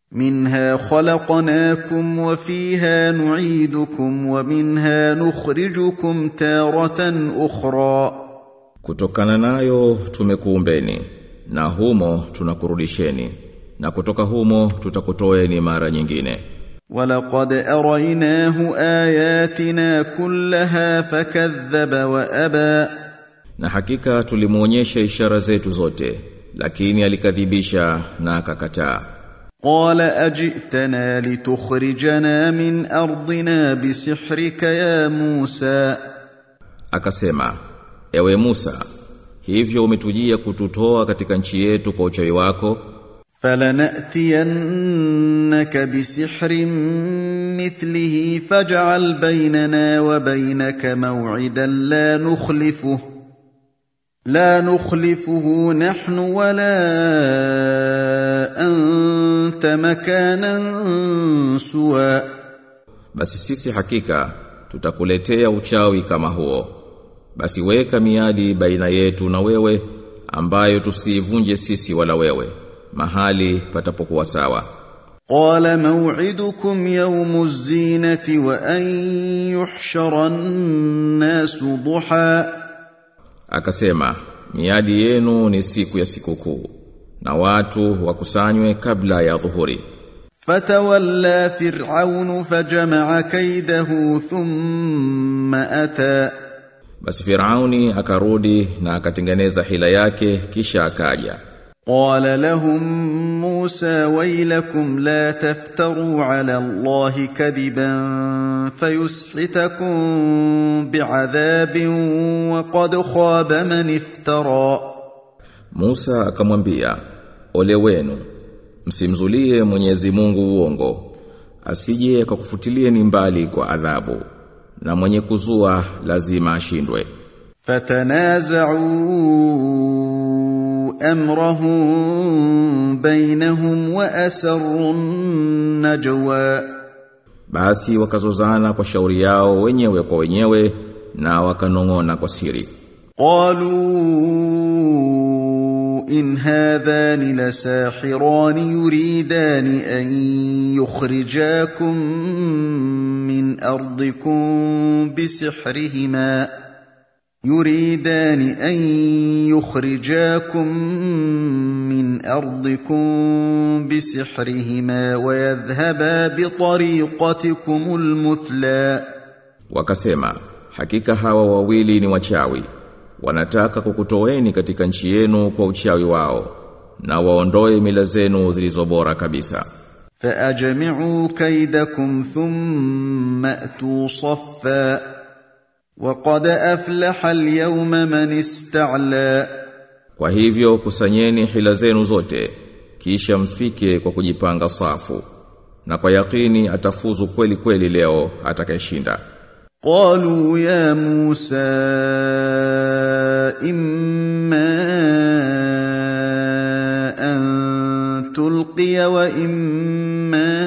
منها خلقناكم وفيها نعيدكم ومنها نخرجكم تارة أخرى Kutokana nayo tumekuumbeni na humo tunakurudisheni na kutoka humo tutakutoeni mara nyingine. ولقد أريناه آياتنا كلها فكذب وأبى Na hakika tulimuonyesha ishara zetu zote lakini alikadhibisha na akakataa. قال أجئتنا لتخرجنا من أرضنا بسحرك يا موسى Akasema, ewe Musa, hivyo umetujia kututoa katika nchi yetu kwa uchawi wako, فلنأتينك بسحر مثله فاجعل بيننا وبينك موعدا لا نخلفه لا نخلفه نحن ولا أنت مكانا سوى basi sisi hakika tutakuletea uchawi kama huo. Basi weka miadi baina yetu na wewe ambayo tusiivunje sisi wala wewe mahali patapokuwa sawa. قال موعدكم يوم الزينة وأن يحشر الناس ضحى Akasema, miadi yenu ni siku ya sikukuu na watu wakusanywe kabla ya dhuhuri. فتولى فرعون فجمع كيده ثم أتى Basi Firauni akarudi na akatengeneza hila yake kisha akaja. قال لهم موسى ويلكم لا تفتروا على الله كذبا فيسحتكم بعذاب وقد خاب من افترى Musa akamwambia, ole wenu, msimzulie Mwenyezi Mungu uongo, asije akakufutilieni mbali kwa adhabu, na mwenye kuzua lazima ashindwe. فتنازعوا امرهم بينهم واسروا النجوى Basi wakazozana kwa shauri yao wenyewe kwa wenyewe na wakanong'ona kwa siri. قالوا ان هذان لساحران يريدان ان يخرجاكم من ارضكم بسحرهما يريدان ان يخرجاكم من ارضكم بسحرهما ويذهبا بطريقتكم المثلى Wakasema, hakika hawa wawili ni wachawi, wanataka kukutoeni katika nchi yenu kwa uchawi wao, na waondoe mila zenu zilizobora kabisa. فأجمعوا كيدكم ثم أتوا صفا وقد أفلح اليوم من استعلى Kwa hivyo kusanyeni hila zenu zote, kisha mfike kwa kujipanga safu, na kwa yakini atafuzu kweli kweli leo atakayeshinda. قالوا يا موسى إما أن تلقي وإما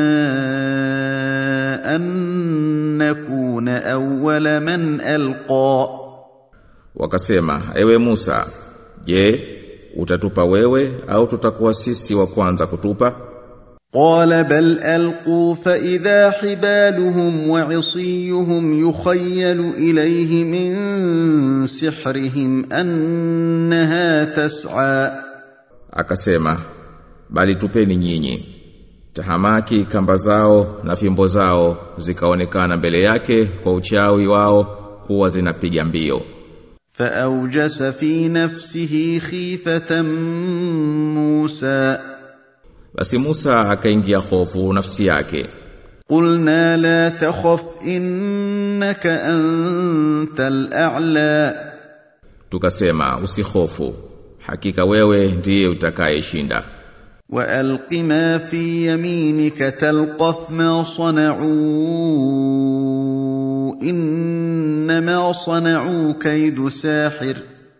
أن نكون أول من ألقى Wakasema, ewe Musa, je, utatupa wewe au tutakuwa sisi wa kwanza kutupa? قال بل القوا فاذا حبالهم وعصيهم يخيل اليه من سحرهم انها تسعى Akasema, bali tupeni nyinyi. Tahamaki kamba zao na fimbo zao zikaonekana mbele yake kwa uchawi wao kuwa zinapiga mbio. فاوجس في نفسه خيفه موسى Basi Musa akaingia hofu nafsi yake. قلنا لا تخف انك انت الاعلى Tukasema usihofu. Hakika wewe ndiye utakayeshinda. والق ما في يمينك تلقف ما صنعوا انما صنعوا كيد ساحر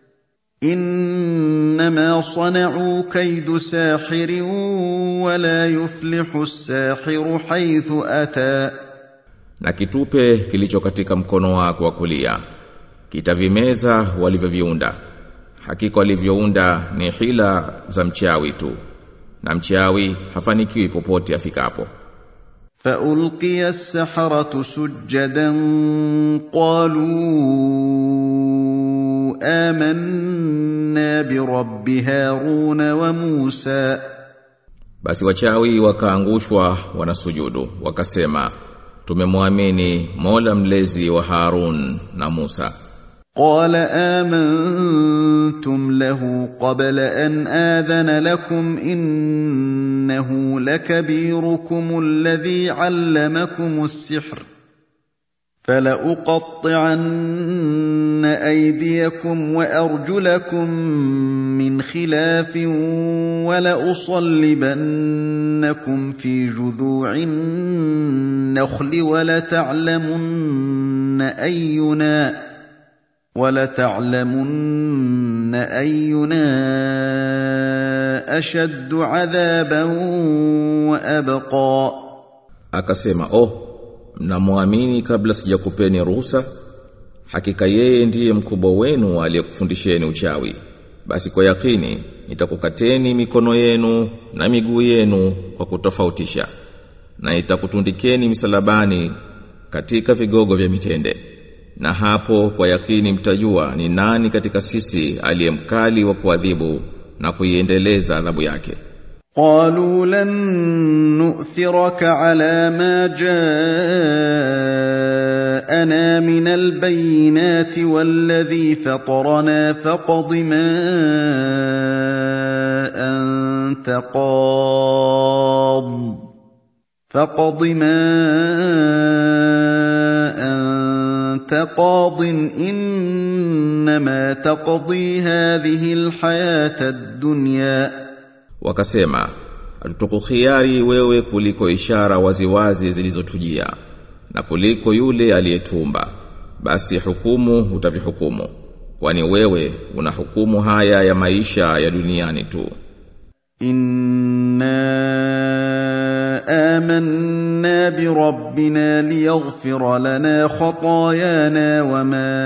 انما صنعوا كيد ساحر ولا يفلح الساحر حيث اتى Na kitupe kilicho katika mkono wako wa kulia. Kitavimeza walivyoviunda. Hakika walivyounda ni hila za mchawi tu. na mchawi hafanikiwi popote afikapo فألقي السحرة سجدا قالوا آمنا برب هارون وموسى basi wachawi wakaangushwa wanasujudu wakasema tumemwamini Mola mlezi wa Harun na Musa قال آمنتم له قبل أن آذن لكم إنه لكبيركم الذي علمكم السحر فلأقطعن أيديكم وأرجلكم من خلاف ولأصلبنكم في جذوع النخل ولتعلمن أينا ولتعلمن أينا أشد عذابا وأبقى akasema oh mnamwamini kabla sijakupeni ruhusa hakika yeye ndiye mkubwa wenu aliyekufundisheni uchawi basi kwa yakini nitakukateni mikono yenu na miguu yenu kwa kutofautisha na nitakutundikeni misalabani katika vigogo vya mitende na hapo kwa yakini mtajua ni nani katika sisi aliyemkali wa kuadhibu na kuiendeleza adhabu yake قالوا لن نؤثرك على ما جاءنا من البينات والذي فطرنا فاقض ما أنت قاض فاقض ما أنت قاض إنما تقضي هذه الحياة الدنيا wakasema hatutukukhiari wewe kuliko ishara waziwazi zilizotujia na kuliko yule aliyetumba basi hukumu utavihukumu kwani wewe una hukumu haya ya maisha ya duniani tu إنا آمنا بربنا ليغفر لنا خطايانا وما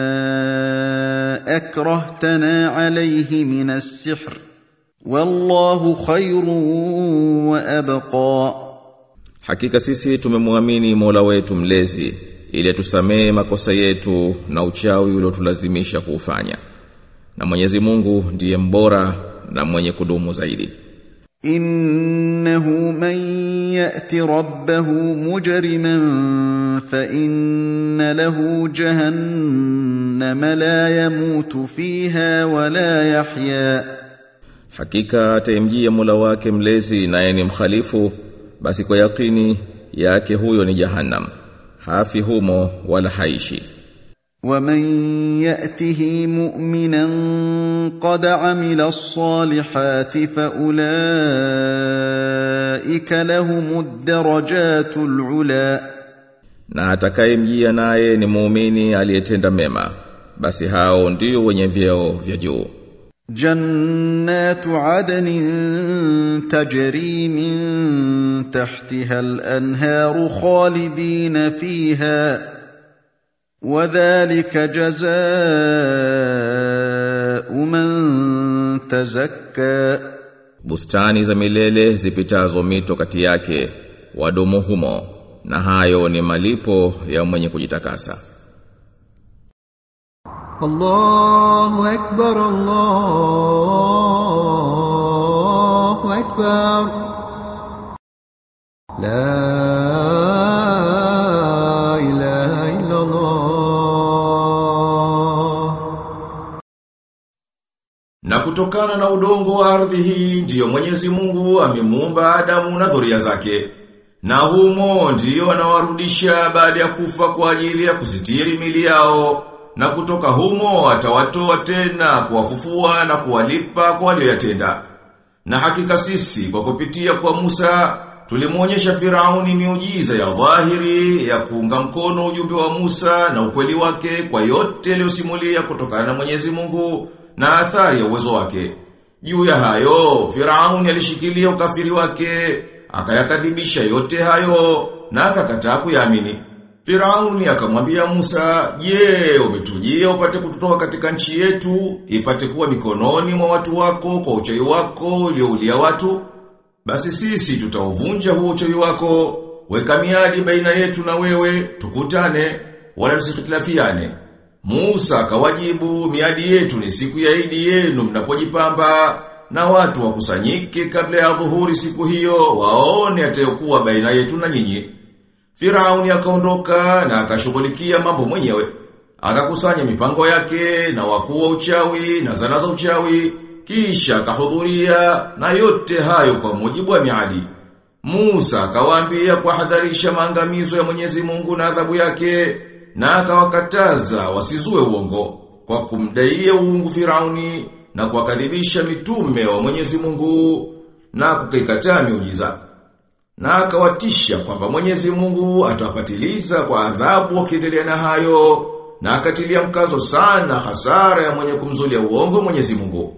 أكرهتنا عليه من السحر والله خير وأبقى Hakika sisi tumemwamini Mola wetu mlezi ili tusamee makosa yetu na uchawi uliotulazimisha kuufanya. Na Mwenyezi Mungu ndiye mbora na mwenye kudumu zaidi. إنه من يأت ربه مجرما فإن له جهنم لا يموت فيها ولا يحيا Hakika ataimjia Mola wake mlezi naye ni mkhalifu basi kwa yakini yake huyo ni Jahannam. Hafi humo wala haishi. ومن يأته مؤمنا قد عمل الصالحات فأولئك لهم الدرجات العلى Na atakayemjia naye ni muumini aliyetenda mema basi hao ndio wenye vyeo vya juu. جنات عدن تجري من تحتها الانهار خالدين فيها وذلك جزاء من تزكى Bustani za milele zipitazo mito kati yake wadumu humo na hayo ni malipo ya mwenye kujitakasa. الله أكبر الله أكبر لا إله إلا الله Na kutokana na udongo wa ardhi hii ndiyo Mwenyezi Mungu amemuumba Adamu na dhuria zake. Na humo ndiyo anawarudisha baada ya kufa kwa ajili ya kusitiri mili yao. Na kutoka humo atawatoa tena kuwafufua na kuwalipa kwa walioyatenda. Na hakika sisi kwa kupitia kwa Musa tulimuonyesha Firauni miujiza ya dhahiri ya kuunga mkono ujumbe wa Musa na ukweli wake kwa yote aliyosimulia kutokana na Mwenyezi Mungu na athari ya uwezo wake. Juu ya hayo, Firauni alishikilia ukafiri wake, akayakadhibisha yote hayo na akakataa kuyaamini. Firauni akamwambia Musa, "Je, umetujia upate kututoa katika nchi yetu, ipate kuwa mikononi mwa watu wako kwa uchawi wako ulioulia watu?" basi sisi tutauvunja huo uchawi wako, weka miadi baina yetu na wewe, tukutane, wala tusikitilafiane. Musa akawajibu, miadi yetu ni siku ya idi yenu mnapojipamba, na watu wakusanyike kabla ya dhuhuri siku hiyo, waone atayokuwa baina yetu na nyinyi. Firauni akaondoka na akashughulikia mambo mwenyewe. Akakusanya mipango yake na wakuu wa uchawi na zana za uchawi, kisha akahudhuria na yote hayo kwa mujibu wa miadi. Musa akawaambia kuhadharisha maangamizo ya Mwenyezi Mungu na adhabu yake na akawakataza wasizue uongo kwa kumdaia uungu Firauni na kuwakadhibisha mitume wa Mwenyezi Mungu na kukaikataa miujiza. Na akawatisha kwamba Mwenyezi Mungu atawapatiliza kwa adhabu wakiendelea na hayo na akatilia mkazo sana hasara ya mwenye kumzulia uongo Mwenyezi Mungu.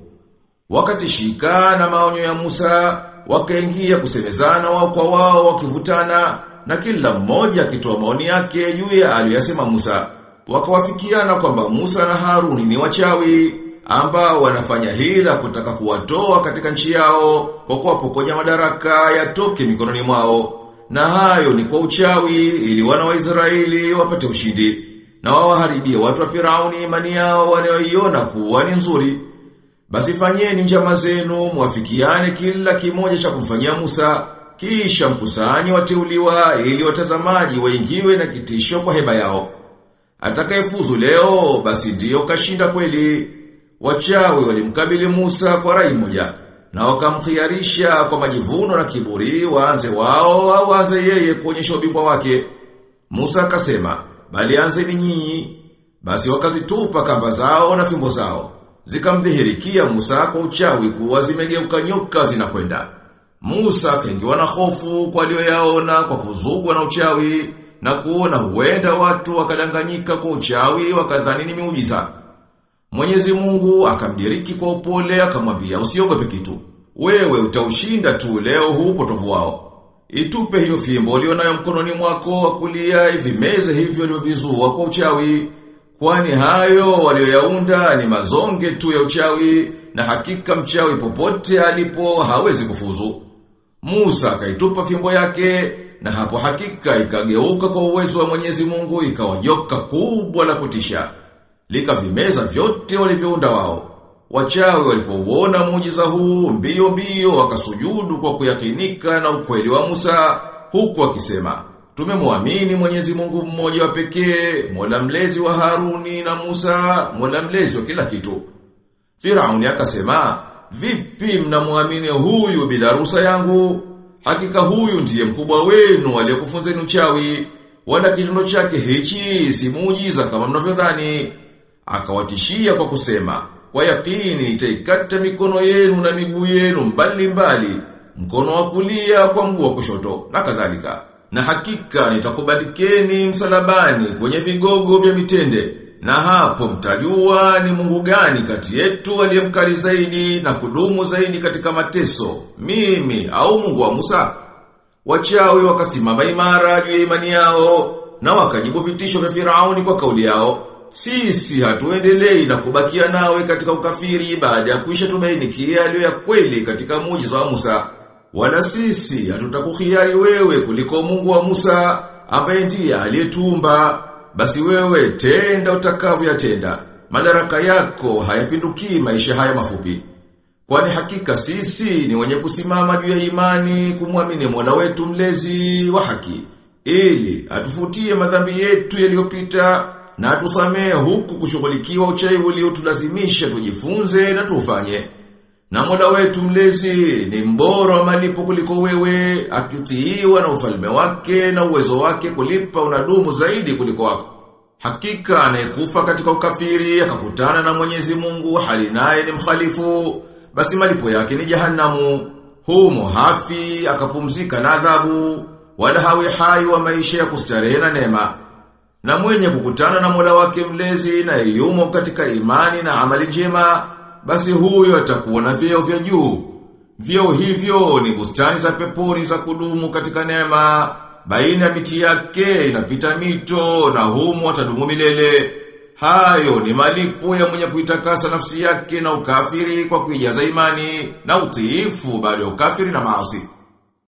Wakatishika na maonyo ya Musa, wakaingia kusemezana wao kwa wao wakivutana na kila mmoja akitoa maoni yake juu ya aliyosema Musa. Wakawafikiana kwamba Musa na Haruni ni wachawi ambao wanafanya hila kutaka kuwatoa katika nchi yao kwa kuwapokonya madaraka yatoke mikononi mwao. Na hayo ni kwa uchawi ili wana wa Israeli wapate ushindi na wawaharibie watu wa Firauni imani yao wanayoiona kuwa ni nzuri. Basi fanyeni njama zenu mwafikiane kila kimoja cha kumfanyia Musa kisha mkusanyi wateuliwa ili watazamaji waingiwe na kitisho kwa heba yao. Atakayefuzu leo basi ndiyo kashinda kweli. Wachawi walimkabili Musa kwa rai moja na wakamkhiarisha kwa majivuno na kiburi waanze wao au waanze yeye kuonyesha ubingwa wake. Musa akasema, bali anzeni nyinyi. Basi wakazitupa kamba zao na fimbo zao. Zikamdhihirikia Musa kwa uchawi kuwa zimegeuka nyoka zinakwenda. Musa akaingiwa na hofu kwa aliyoyaona kwa kuzugwa na uchawi na kuona huenda watu wakadanganyika kwa uchawi wakadhani ni miujiza. Mwenyezi Mungu akamdiriki kwa upole akamwambia usiogope kitu. Wewe utaushinda tu leo huu potovu wao. Itupe hiyo fimbo ulionayo mkononi mwako wa kulia ivimeze hivyo ulivyovizua kwa uchawi. Kwani hayo walioyaunda ni mazonge tu ya uchawi na hakika mchawi popote alipo hawezi kufuzu. Musa akaitupa fimbo yake na hapo hakika ikageuka kwa uwezo wa Mwenyezi Mungu ikawa joka kubwa la kutisha. Likavimeza vyote walivyounda wao. Wachawi walipouona muujiza huu mbio mbio wakasujudu kwa kuyakinika na ukweli wa Musa huku akisema Tumemwamini Mwenyezi Mungu mmoja wa pekee, Mola mlezi wa Haruni na Musa, Mola mlezi wa kila kitu. Firauni akasema, "Vipi mnamwamini huyu bila ruhusa yangu? Hakika huyu ndiye mkubwa wenu aliyekufunzeni uchawi, wala kitendo chake hichi si muujiza kama mnavyodhani." Akawatishia kwa kusema, "Kwa yakini nitaikata mikono yenu na miguu yenu mbali mbali, mkono wa kulia kwa mguu wa kushoto na kadhalika." Na hakika nitakubandikeni msalabani kwenye vigogo vya mitende. Na hapo mtajua ni Mungu gani kati yetu aliyemkali zaidi na kudumu zaidi katika mateso, mimi au Mungu wa Musa. Wachawi wakasimama imara juu ya imani yao na wakajibu vitisho vya Firauni kwa kauli yao. Sisi hatuendelei na kubakia nawe katika ukafiri baada ya kuisha tumainikia aliyo ya kweli katika muujiza wa Musa. Wala sisi hatutakukhiari wewe kuliko Mungu wa Musa ambaye ndiye aliyetumba. Basi wewe tenda utakavyoyatenda. Madaraka yako hayapindukii maisha haya mafupi. Kwani hakika sisi ni wenye kusimama juu ya imani kumwamini Mola wetu mlezi wa haki ili atufutie madhambi yetu yaliyopita na atusamee huku kushughulikiwa uchawi uliotulazimisha tujifunze na tufanye. Na mola wetu mlezi ni mbora wa malipo kuliko wewe, akitiiwa na ufalme wake na uwezo wake kulipa unadumu zaidi kuliko wako. Hakika anayekufa katika ukafiri akakutana na Mwenyezi Mungu hali naye ni mkhalifu, basi malipo yake ni jahanamu. Humo hafi akapumzika na adhabu, wala hawi hai wa maisha ya kustarehe na neema. Na mwenye kukutana na Mola wake mlezi na yumo katika imani na amali njema, basi huyo atakuwa na vyeo vya juu. Vyeo hivyo ni bustani za peponi za kudumu katika neema, baina ya miti yake inapita mito na humo atadumu milele. Hayo ni malipo ya mwenye kuitakasa nafsi yake na ukafiri kwa kuijaza imani na utiifu baada ya ukafiri na maasi.